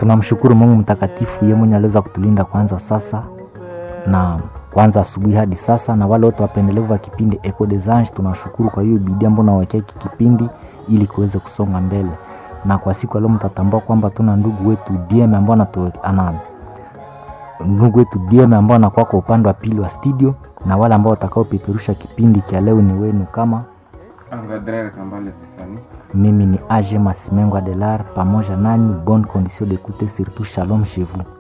tunamshukuru Mungu mtakatifu, yeye mwenye aliweza kutulinda kwanza sasa na kwanza asubuhi hadi sasa, na wale wote wapendelevu wa kipindi Echo des Anges, tunashukuru kwa hiyo bidii ambayo nawekea hiki kipindi ili kiweze kusonga mbele. Na kwa siku ya leo mtatambua kwamba tuna ndugu wetu DM ambao anatoe ana ndugu wetu DM ambao anakuwa kwa upande wa pili wa studio, na wale ambao watakaopeperusha kipindi cha leo ni wenu kama Angadrere Kambale Stefani. mimi ni Age Masimengo Adelar, pamoja nanyi bonne condition d'écouter surtout shalom chez vous.